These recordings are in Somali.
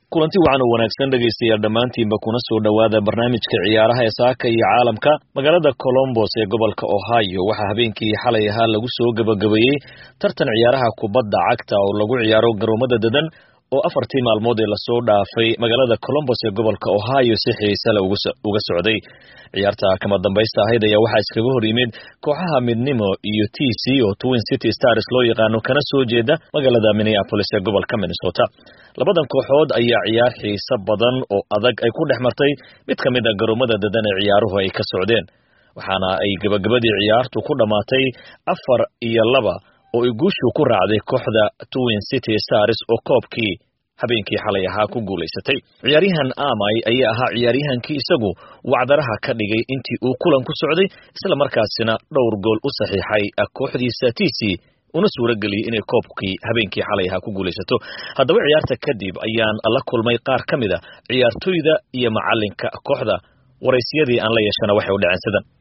kulanti wacan oo wanaagsan dhegaystayaal dhammaantiinba kuna soo dhowaada barnaamijka ciyaaraha ee saaka iyo caalamka magaalada colombos ee gobolka ohio waxaa habeenkii xalay ahaa lagu soo gebagabeeyey tartan ciyaaraha kubadda cagta oo lagu ciyaaro garoomada dadan oo afartii maalmood ee lasoo dhaafay magaalada colombos ee gobolka ohio si xiisale uga socday ciyaarta kama dambaysta ahayd ayaa waxaa iskaga hor yimid kooxaha midnimo iyo t c oo twin city stars loo yaqaano kana soo jeeda magaalada minneapolis ee gobolka minnesota labadan kooxood ayaa ciyaar xiiso badan oo adag ay ku dhex martay mid ka mid a garoomada dadan ee ciyaaruhu ay ka socdeen waxaana ay gabagabadii ciyaartu ku dhammaatay afar iyo laba oo ay guushu ku raacday kooxda twin city stars oo koobkii habeenkii xalay ahaa ku guulaysatay ciyaaryahan amay ayaa ahaa ciyaaryahankii isagu wacdaraha ka dhigay intii uu kulan ku socday isla markaasina dhowr gool u saxiixay kooxdiisa t c una suura geliyey inay koobkii habeenkii xalay ahaa ku guulaysato haddaba ciyaarta kadib ayaan la kulmay qaar ka mid a ciyaartoyda iyo macalinka kooxda waraysyadii aan la yeeshana waxay u dhaceen sidan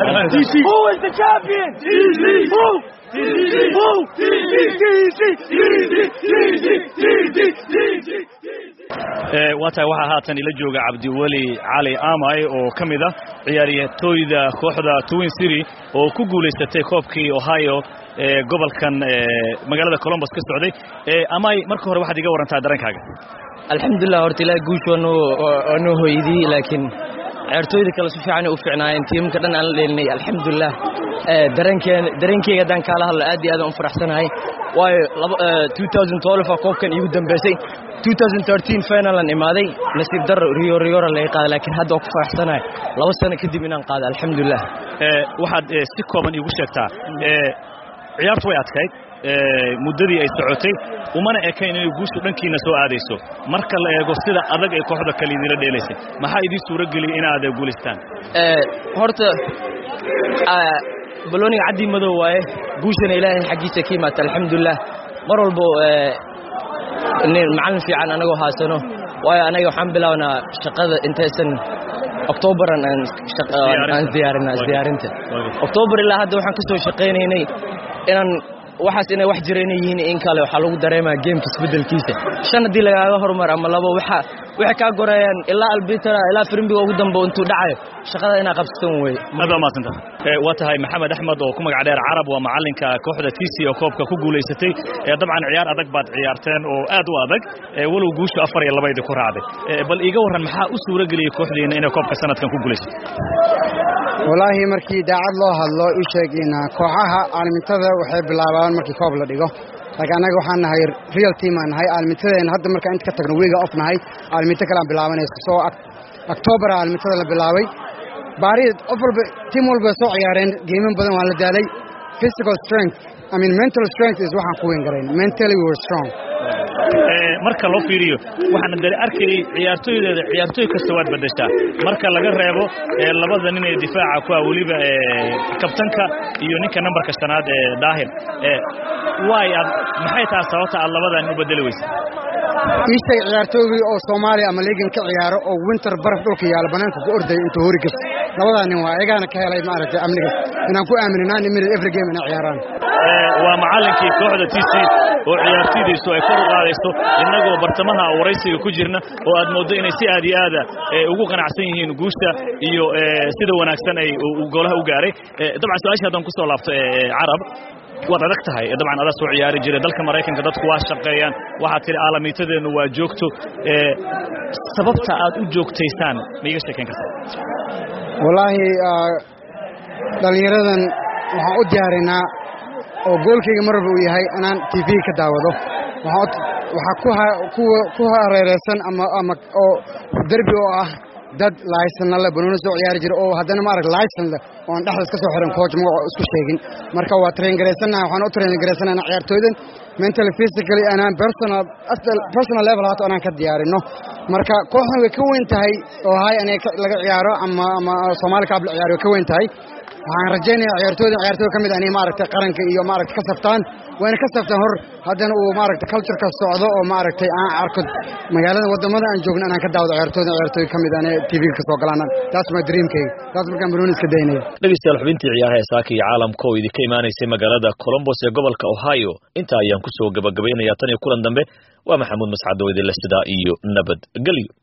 waa tahay waxaa haatan ila jooga cabdiweli cali amay oo ka mid ah ciyaariyatooyda kooxda twin city oo ku guulaysatay koobkii ohio ee gobolkan magaalada colombos ka socday amay marka hore waxaad iga warantaa dareenkaaga alxamdulilah horta ilaa guusha waa noo hoydiyey laakiin ciyaartooyda kale si fiican u fiicnaayeen tiimamka dhan aan la dheelinay alxamdulilah dareenkeyga haddaan kaala hadlo aad iyo aadaan u faraxsanahay waayo koobkan iigu dambeysay finalan imaaday nasiib daro riyo riyora laga qaaday laakiin hadda waa ku faraxsanahay laba sano kadib inaan qaado alxamdulilah waxaad si kooban iigu sheegtaa ciyaartu way adkayd muddadii ay socotay umana ekayn inay guushu dhankiina soo aadayso marka la eego sida adag ay kooxda kale idinla dheelaysay maxaa idiin suura geliyay inaad guulaystaan horta balooniga caddii madow waaye guushana ilaahay xaggiisa ka imaata alxamdulilah mar walbo macallin fiican anagoo haasano waayo anaga waxaan bilaabnaa shaqada intaysan octoobaran aan diyaarinaa isdiyaarinta octoobar ilaa hadda waxaan ka soo shaqaynaynay inaan waxaas inay wax jira inay yihiin in kale waxaa lagu dareemaa geemka isbeddelkiisa shan haddii lagaaga horumar ama labo waxa waxay kaa goreeyaan ilaa albitara ilaa firimbiga ugu dambe intuu dhacayo shaqada inaa qabsatan weye aad baa mahadsanta waa tahay maxamed axmed oo ku magac dheer carab waa macalinka kooxda t c oo koobka ku guulaysatay dabcan ciyaar adag baad ciyaarteen oo aad u adag walow guushu afar iyo labaydi ku raacday bal iiga warran maxaa u suura geliyey kooxdiina inay koobka sanadkan ku guulaysato walaahi markii daacad loo hadlo ii sheegin kooxaha aalmintada waxay bilaabaan markii koob la dhigo laakiin annaga waxaan nahay real team aan nahay aalmintadeen hadda markaan inta ka tagno weyga off nahay aalminto kale aan bilaabanayso soo octoobar aalmintada la bilaabay baari qof walba tiim walba soo ciyaareen geeman badan waan la daalay physical strength I mean mental strength is waxaan ku weyn garayn mentally we were strong marka loo fiiriyo waxaana dare arkayay ciyaartooydeeda ciyaartooy kasta waad bedeshaa marka laga reebo labada nin ee difaaca ku ah weliba kabtanka iyo ninka nambarka shanaad ee daahir waay aad maxay taha sababta aad labadaa nin u bedeli weysa ii sheeg ciyaartooygii oo soomaaliya ama liigan ka ciyaaro oo winter baraf dhulka yaala banaanka ku ordaya intuu hori gas labadaa nin waa ayagaana ka helay maaragtay amnigas inaan ku aaminanaa niminad every game inay ciyaaraan waa macallinkii kooxda t c oo ciyaartoydaysu ay kor u qaadayso innagoo bartamaha waraysiga ku jirna oo aad mooddo inay si aad iyo aada ugu qanacsan yihiin guusha iyo sida wanaagsan ay golaha u gaaray dabcan su-aasha haddaan ku soo laabto carab waad adag tahay dabcan adaa soo ciyaari jiray dalka maraykanka dadku waa shaqeeyaan waxaad tidhi aalamiitadeennu waa joogto sababta aad u joogtaysaan ma iga sheekayn kartaa wallaahi dhallinyaradan waxaan u diyaarinaa oo goolkayga marwalba uu yahay inaan t v ka daawado waxaa ku hareeraysan ama oo derbi oo ah dad laysanna le banooni soo ciyaari jira oo haddana maarag laysan leh oo aan dhexda iska soo xiran coach magaco isku sheegin marka waa traingaraysannaha waxaan u traingaraysanana ciyaartooydan mentally physically anaan personal personal level haato anaan ka diyaarinno marka kooxdan way ka weyn tahay oo hay aniga laga ciyaaro ama ama soomaali kaab la ciyaaro way ka weyn tahay waxaan rajaynayaa ciyaartooyda ciyaartooy ka mid ah inay maaragtay qaranka iyo maaragtay ka saftaan wayna ka saftaan hor haddana uu maaragtay cultureka socdo oo maaragtay aan arko magaalada wadamada aan joogno inaan ka daawado ciyaartooyda ciyaartooy ka mid ah inay tv-ga ka soo galaan taas waa dreamkayga taas markaan barooni iska daynaya dhegeystayaal xubintii ciyaaraha ee saaka iyo caalamka oo idinka imaanaysay magaalada colombos ee gobolka ohio intaa ayaan kusoo gabagabaynayaa tan iyo kulan dambe waa maxamuud mascado idinle sidaa iyo nabad gelyo